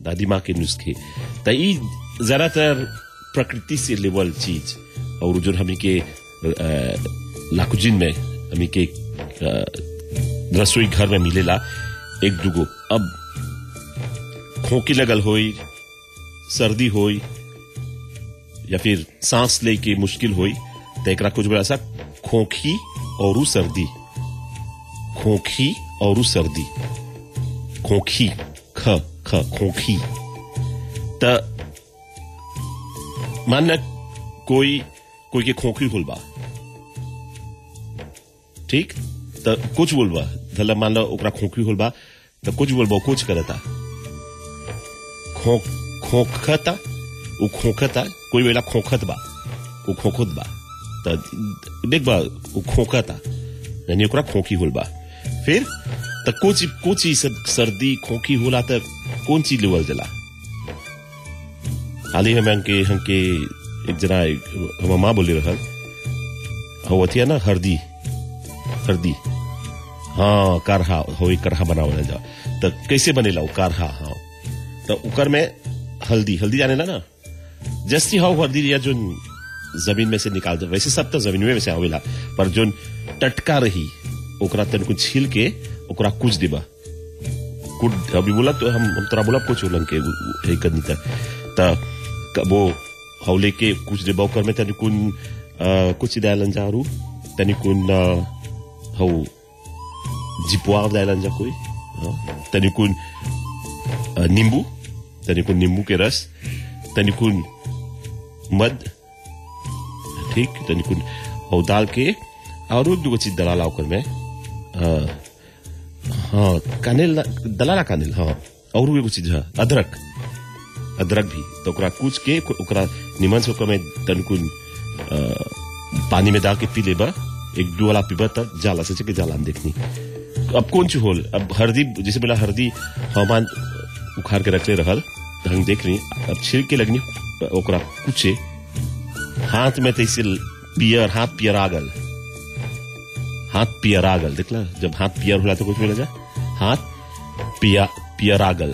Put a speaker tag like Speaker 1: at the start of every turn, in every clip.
Speaker 1: दादी माँ के नुस्खे त ई ज्यादातर प्रकृति से लेवल चीज और जो हमी के लाकुजिन में हमी के अ, रसोई घर में मिलेला एक दुगो अब खोकी लगल होई सर्दी होई या फिर सांस ले के मुश्किल होई तो एकरा कुछ बड़ा सा खोखी और उ सर्दी खोखी और उ सर्दी खोखी ख ख खोखी त मान ल कोई कोई के खोखी होल बा ठीक त कुछ बोलबा धला मान लो ओकरा खोखी होल बा त कुछ बोलबा कुछ करता खो खोखता उ खोखता कोई वेला खोखत बा उ खोखत बा त देख बा उ खोखता यानी ओकरा खोखी होल बा फिर त कुछ कुछ ही सब सर्दी खोखी होला त कौन चीज लेवल जला हाल ही में हमके हमके एक जना एक- हमर माँ बोले रहल हो अथिया ना हरदी हरदी हाँ कारहा हो एक करहा बनावल जा त कैसे बनेला उ कारहा हाँ त उकर में हल्दी हल्दी जाने ला ना जस्ती हाउ हल्दी या जो जमीन में से निकाल दे वैसे सब तो जमीन में से आवेला पर जो टटका रही ओकरा तनिको छील के ओकरा कुछ देबा कुछ अभी बोला तो हम हम तोरा बोला कुछ उलन के है करनी त त क- वो हाउ लेके कुछ देबा ओकर में तनिकुन अ, कुछ डालन जारू तनिकुन अ, हाउ जिपुआ डालन जा कोई हाँ, तनिकुन अ, नींबू तनिकुन नींबू के रस तनिकुन मध ठीक तनिकुन और डाल के और एक दूगो चीज दलाला ओकर में हाँ हाँ कानेल दलाला कानेल हाँ और एगो चीज है अदरक अदरक भी तो ओकरा कूच के ओकरा निमन से ओकर में तनिकुन अ, पानी में डाल के पी लेबा एक दो वाला पीबा तब जाला से के जाला हम देखनी अब कौन चीज होल अब हल्दी जैसे बोला हल्दी हवामान उखाड़ के रखले रहल त हम देख रही अब छिड़के लगनी ओकरा कुचे हाथ में तैसे पियर हाथ पियर आगल हाथ पियर आगल देखला जब हाथ पियर होला तो कुछ बोला जा हाथ पिया पियर आगल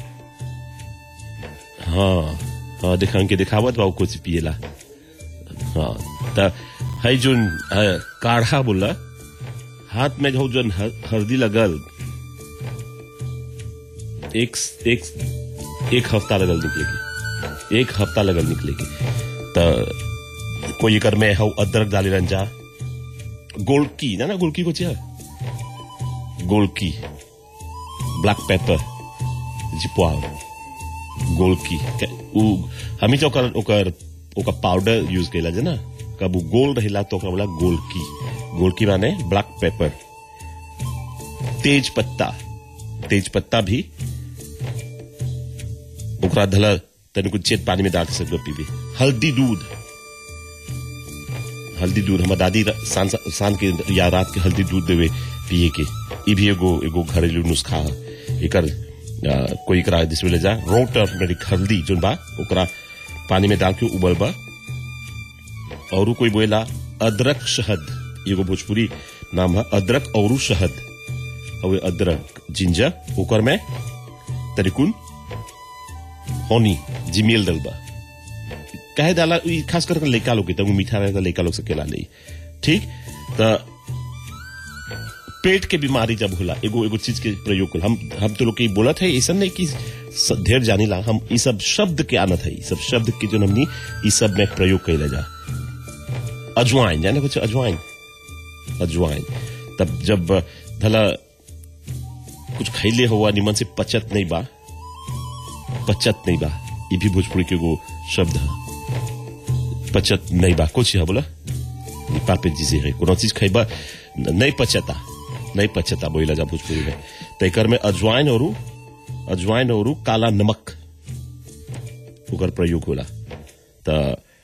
Speaker 1: हाँ हाँ देखा के दिखावत बा उ कुछ पिएला हाँ त है जोन अ, काढ़ा बोला हाथ में जो जोन हर- हल्दी लगल एक एक एक हफ्ता लगल निकलेगी एक हफ्ता लगल निकलेगी त कोई एकर में हौ अदरक डाले रंजा गोलकी ना ना गोलकी को चिया गोलकी ब्लैक पेपर जिपुआ गोलकी के- उ हमी तो ओकर ओकर ओकर पाउडर यूज कैला जे ना कब उ गोल रहेला तो ओकरा बोला गोलकी गोलकी माने ब्लैक पेपर तेज पत्ता तेज पत्ता भी ओकरा धला तनिको चेत पानी में डाल के सब पीबी हल्दी दूध हल्दी दूध हमार दादी र- शान शान के या रात के हल्दी दूध देवे पिए के ई भी एगो एगो घरेलू नुस्खा है एकर आ, कोई एकरा जिसमें ले जा रो टर्मरिक हल्दी जोन बा ओकरा पानी में डाल के उबलबा और कोई बोला अदरक शहद एगो भोजपुरी नाम है अदरक और शहद और अदरक जिंजर ओकर में तरिकुन होनी जिमेल डलबा कहे डाला ई खास कर लड़का लोग के तब मीठा रहेगा लड़का लोग सकेला ले ठीक त पेट के बीमारी जब होला एगो एगो चीज के प्रयोग होला हम हम तो लोग के बोलत है ऐसा नहीं कि स- ढेर जानी ला हम ई सब शब्द के आनत है ई सब शब्द के जो हमनी ई सब में प्रयोग कैला जा अजवाइन जाने कुछ अजवाइन अजवाइन तब जब भला कुछ खैले हुआ निमन से पचत नहीं बा पचत नहीं बा ये भी भोजपुरी के एगो शब्द है पचत नहीं बा कुछ है बोला पापे जी से है कोनो चीज खैबा न- नहीं पचता नहीं पचता बोला जा भोजपुरी में तो एकर में अजवाइन और अजवाइन और काला नमक ओकर प्रयोग होला तो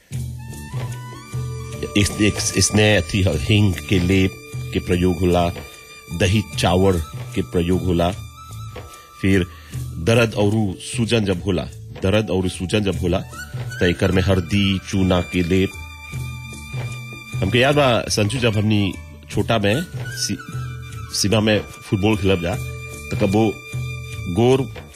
Speaker 1: इस, इस, इसने अथी ह- हिंग के लेप के प्रयोग होला दही चावल के प्रयोग होला फिर दर्द और सूजन जब होला दर्द और सूजन जब होला तो एकर में हल्दी चूना के लेप हमके याद बा संजू जब हमनी छोटा में सी, सीमा में फुटबॉल खेलब जा तो कबो गोर